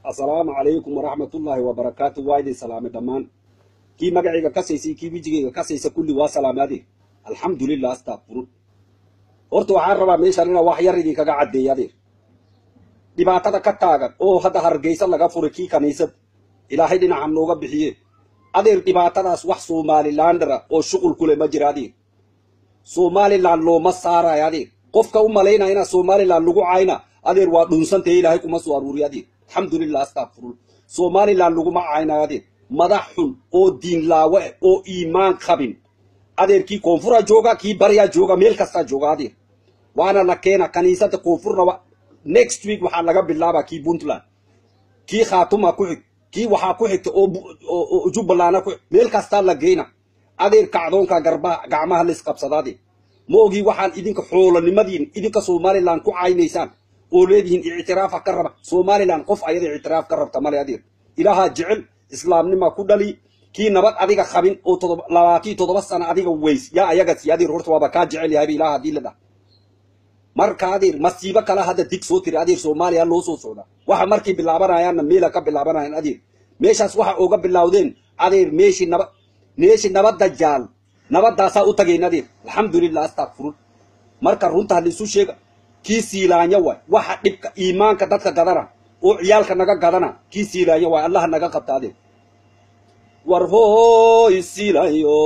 assalaamu calaykum waraxmatullaahi wabarakaatu waa idin salaamay dhammaan kii magacayga kasaysay kii wijigayga kasaysa kulli waa salaamaade alxamdulilah astaqfirun horta waxaan rabaa meeshaan inaa wax yar idinkaga caddeeya adeer dhibaatada ka taagan oo hadda hargeysa laga furay kii kaniisad ilaahay dhinaca nooga bixiye adeer dhibaatadaas wax somalilandara oo shuqul kule ma jira adeer somaliland looma saarayo adeer qofka u malaynaya inaa somaliland lagu cayna adeer waa dhunsantahe ilaahay kuma soo aruuriy adeer alxamdulilah astaqfirun somaliland laguma caynayo adeer madax xun oo diinlaawe eh oo iimaan qabin adeer kii koonfura jooga kii baryaa jooga meel kastaa jooga adeer waana la keena kaniisada koonfurnaba next week waxaa laga bilaabaa kii puntland kii khaatuma ku xig kii waxaa ku xigta oo jubbalana ku meel kastaa la geyna adeer kacdoonka garbaha gacmaha laisqabsada adeer ma ogii waxaan idinka xoolanimadiin idinka somaliland ku caynaysaan oo leedihiin ictiraafa ka raba somaliland qof ayada ictiraaf ka rabta male adeer ilaahaa jecel islaamnima ku dhali kii nabad adiga qabin oo labaatiyo toddoba sana adiga weys yaa ayaga si adeer horta waaba kaa jecel yahayba ilaah haddii la dhah marka adeer masiibo kala hadda dig soo tiri adeer soomaaliya loo soo socda waxa markay bilaabanayaanna meela ka bilaabanayaan adeer meeshaas waxa uga bilowdeen adeer meeshii naba meeshii nabadda jaal nabadaasaa u tagayn adeer alxamdulilah astaqfirun marka runta halisu sheega kii siilaanya waay waxa dhibka iimaanka dadka gadana oo ciyaalka naga gadana kii siilaanya waay allaha naga qabta adeer war hooy siilayo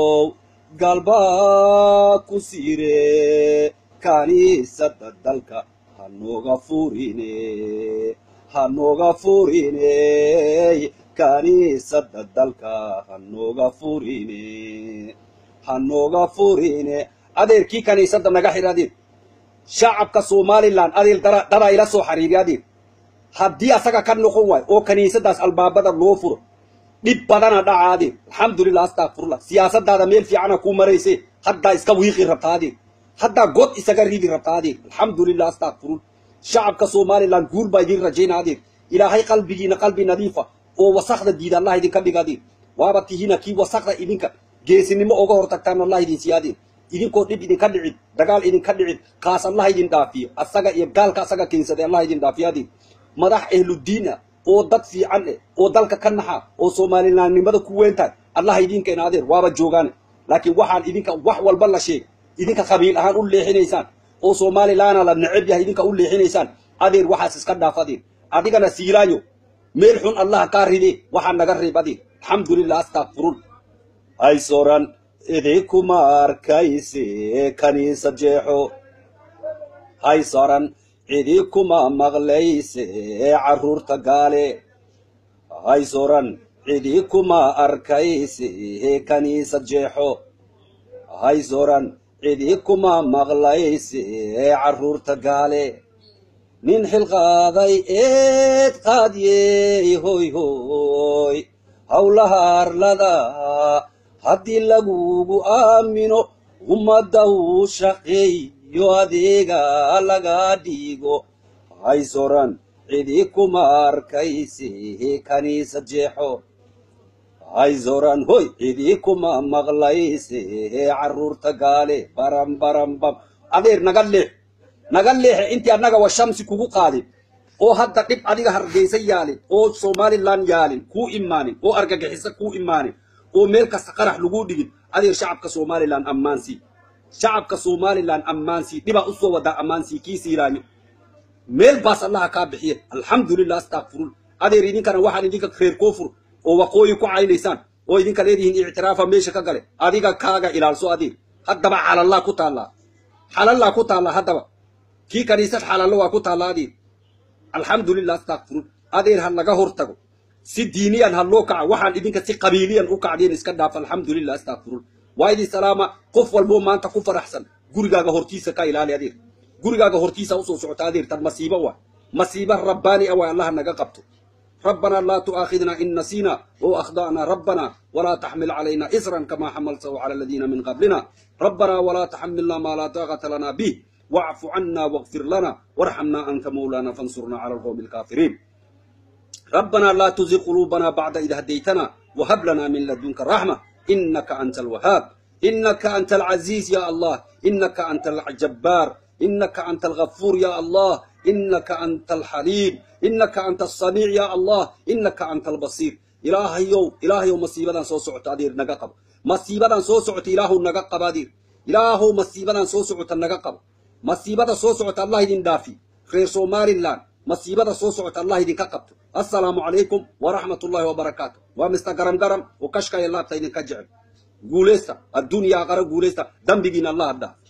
galbaa ku siire kaniisada dalka hanooga furine hanooga furine kaniisada dalka hanooga furine hanooga furine adeerkii kaniisada naga xir adeer shacabka somaliland adeer dadaa ila soo xariiri adeer haddii asaga ka noqon waayo oo kaniisadaas albaabada loo furo dhib badana dhaca adeer alxamdulilah astaqfirullah siyaasadaada meel fiicana kuu marayse haddaa iska wiiqi rabta adeer haddaa god isaga ridi rabta adeer alxamdulilah astaqfirun shacabka somaliland guul baa idin rajayna adeer ilaahay qalbigiina qalbi nadiifa oo wasakda diida allah idinka dhig adeer waaba tihina kii wasakda idinka geesinimo oga hortagtaan allah idin siiya adeer idinkoo dhib idinka dhicid dagaal idinka dhicid kaas allah idin dhaafiyo asaga iyo gaalka asaga keensaday allah idin dhaafiyo adeer madax ehludiin ah oo dad fiican eh oo dalka ka naxa oo soomalilandnimada ku weyntahay allah idinkeena adeer waaba joogaane laakiin waxaan idinka wax walba la sheegay idinka qabiil ahaan u leexinaysaan oo somalilandna la neceb yahay idinka u leexinaysaan adeer waxaas iska dhaaf adeer adigana siilaayo meel xun allah kaa ride waxaa naga reeb adeer alxamdulilah astaqfirun hay soran idinkuma arkayse kaniisad jeexo hay soran idinkuma maqlayse carruurta gaale hay soran idinkuma arkayse kaniisad jeexo hay soran idinkuma maqlayse carruurta gaale nin xilqaaday eed qaadiyey hoy hoy howlaha arlada haddii lagugu aamino ummadda uu shaqeeyo adeega laga dhigo hay soran idinkuma arkayse kaniisad jeexo hay zoran hoy idinkuma maqlayse carruurta gaale baram baram bam adeer naga leex naga leexe intii annaga wa shamsi kugu qaadin oo hadda dhib adiga hargeysa yaalin oo somaliland yaalin kuu imaanin oo argagixisa kuu imaanin oo meel kasta qarax lagu dhigin adeer shacabka somaliland ammaansii shacabka somaliland ammaansii dhibaa usoo wadaa ammaansii kii siiraanyo meel baas allaha kaa bixiye alxamdulilah astaqfirun adeer idinkana waxaan idinka reer koofur oo waqooyi ku caynaysaan oo idinka leedihiin ictiraafa meesha ka gale adiga kaaga ilaalso adeer haddaba xalallaa ku taallaa xalallaa ku taallaa haddaba kii kaniisad xalallo waa ku taallaa adeer alxamdulilah astaqfirun adeer ha laga hor tago si diiniyan ha loo kaca waxaan idinka si qabiiliyan u kacdeen iska dhaaf alxamdulilah astaqfirun waa idin salaama qof walboo maanta ku faraxsan gurigaaga hortiisa ka ilaali adeer gurigaaga hortiisa usoo socota adeer tan masiibo waa masiibo rabbaani ah waa allaha naga qabto ربنا لا تؤاخذنا إن نسينا أو أخطأنا ربنا ولا تحمل علينا إسرا كما حملته على الذين من قبلنا ربنا ولا تحملنا ما لا طاقة لنا به واعف عنا واغفر لنا وارحمنا أنت مولانا فانصرنا على القوم الكافرين ربنا لا تزغ قلوبنا بعد إذ هديتنا وهب لنا من لدنك الرحمة إنك أنت الوهاب إنك أنت العزيز يا الله إنك أنت الجبار إنك أنت الغفور يا الله innaka anta alxaliim innaka anta asamiic ya allah innaka anta albasiir ilaahayow ilaahayow masiibadan soo socota adeer naga qabo masiibadan soo socota ilaahow naga qaba adeer ilaahow masiibadan soo socota naga qabo masiibada soo socota allah idin dhaafi reer somalilan masiibada soo socota allah idinka qabto assalaamu calaykum waraxmat ullahi wabarakaatu waa mister garam garam oo kashkaya laabta idinka jecel guulaysta addunya aqara guulaysta dambigiina allah dhaaf